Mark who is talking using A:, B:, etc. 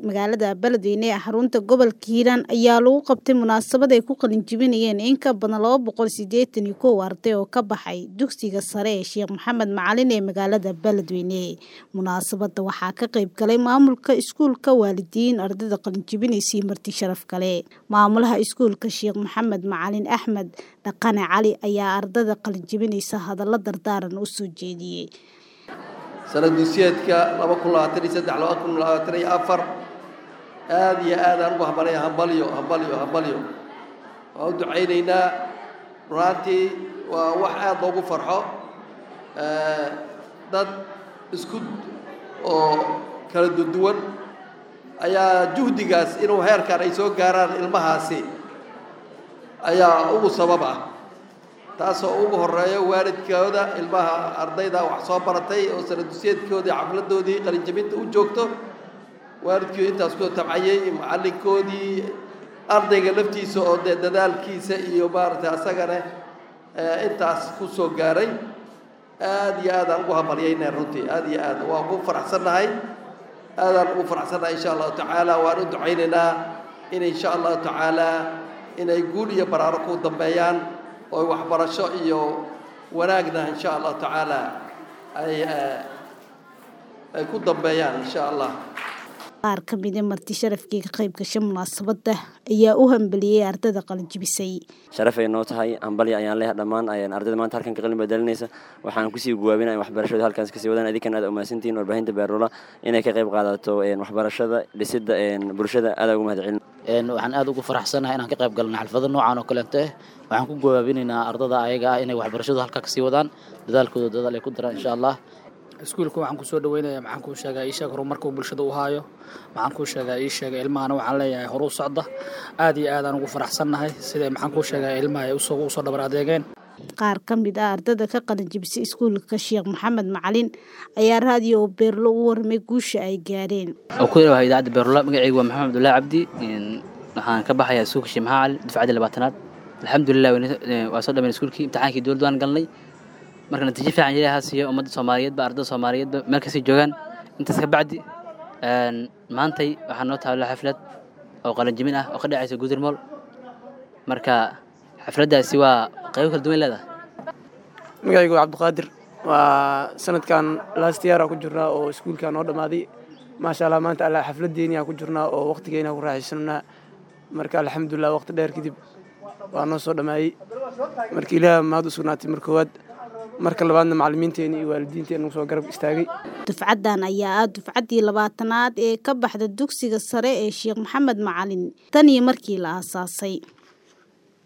A: magaalada Beledweyne ee xarunta gobolka Hiiraan ayaa lagu qabtay munaasabad ay ku qalinjebinayeen in ka badan laba boqol sideetan iyo kow arday oo ka baxay dugsiga sare ee Sheekh Maxamed Macalin ee magaalada Beledweyne. Munaasabada waxaa ka qayb galay maamulka iskuulka, waalidiin, ardayda qalinjebinaysa iyo marti sharaf kale. Maamulaha iskuulka Sheekh Maxamed Macalin Axmed Dhaqane Cali ayaa ardayda qalinjebinaysa hadallo dardaaran u soo jeediyay.
B: sanaddusiyeedka laba kun labaatan iyo saddex laba kun labaatan iyo afar aada iyo aad aan ugu hambalaya hambalyo hambalyo hambalyo waan u ducaynaynaa runaantii waa wax aada loogu farxo dad isku oo kala duwan ayaa juhdigaas inuu heerkan ay soo gaaraan ilmahaasi ayaa ugu sabab ah taasoo ugu horeeyo waalidkooda ilmaha ardayda wax soo baratay oo sanaddusiyeedkoodii xafladoodii qalinjabinta u joogto waalidkii intaas ku tabcayay macallinkoodii ardayga laftiisa oo dee dadaalkiisa iyo maaragtay asagana intaas ku soo gaaray aada iyo aadaan ugu hambalyaynaa runtii aada iyo aad waan ugu faraxsannahay aadaan ugu faraxsannahay insha allahu tacaala waan u ducaynaynaa in insha allahu tacaala inay guul iyo baraaro ku dambeeyaan oo waxbarasho iyo wanaagna insha allahu tacaala ay ay ku dambeeyaan insha allah
A: qaar ka mid a marti sharafkii ka qayb gashay munaasabada ayaa u hambaliyey ardayda qalinjebisay
C: sharafay noo tahay hambalya ayaan leeyahay dhammaan ardayda maanta halkan ka qalin bedelinaysa waxaan kusii guwaabinaya waxbarashada halkaas kasii wadaan idinkan aad umahadsantihiin warbaahinta beerula inay ka qayb qaadato waxbarashada dhisidda bulshada aad ugu mahadcelin
D: waxaan aad ugu faraxsanahay inaan ka qayb galno xalfado noocan oo kaleeto ah waxaan ku gawaabinaynaa ardada ayaga ah inay waxbarashadu halka kasii wadaan dadaalkooda dadaal ay ku daraan insha allah
E: iskuulka waxaan kusoo dhaweynaya maxaan kuu sheegaa ii sheeg horumarkuu bulshada u haayo maxaan kuu sheegaa ii sheega ilmahana waxaan leeyahay horuu socda aad iyo aad aan ugu faraxsannahay siday maxaan kuu sheegaa ilmaha ay usoo usoo dhabar adeegeen
A: qaar ka mid ah ardayda ka qalinjebisay iskuulka sheekh maxamed macalin ayaa raadiyo beerlo u warmay guusha ay gaareen
F: oo ku yahay idaacadda beerlo magacaygu waa maxamed abdullaahi cabdi waxaan ka baxayaa iskuulka sheekh maxamed cali dufcaddii labaatanaad alxamdulilah waa soo dhammayn iskuulkii imtixaankii dowladda waan galnay marka natiijo fiican ilaaha siiyo ummadda soomaaliyeedba ardada soomaaliyeedba meel kastay joogaan intaas ka bacdi maantay waxaa noo taalla xaflad oo qalinjibin ah oo ka dhacaysa gudirmool marka xafladdaasi waa qaybo kala duwan leedahay
G: magacaygu waa cabdiqaadir waa sanadkan last year ku jirnaa oo iskuulka noo dhammaaday maasha allah maanta alla xafladdeeni ku jirnaa oo waqtigeena ku raaxaysanaa marka alxamdulilah waqti dheer kadib waa noo soo dhammaayey marka ilaah mahad u sugnaatay mar koowaad marka labaadna macallimiinteena iyo waalidiinteena nagu soo garab istaagay
A: dufcaddan ayaa ah dufcaddii labaatanaad ee ka baxda dugsiga sare ee sheekh maxamed macalin tan iyo markii la aasaasay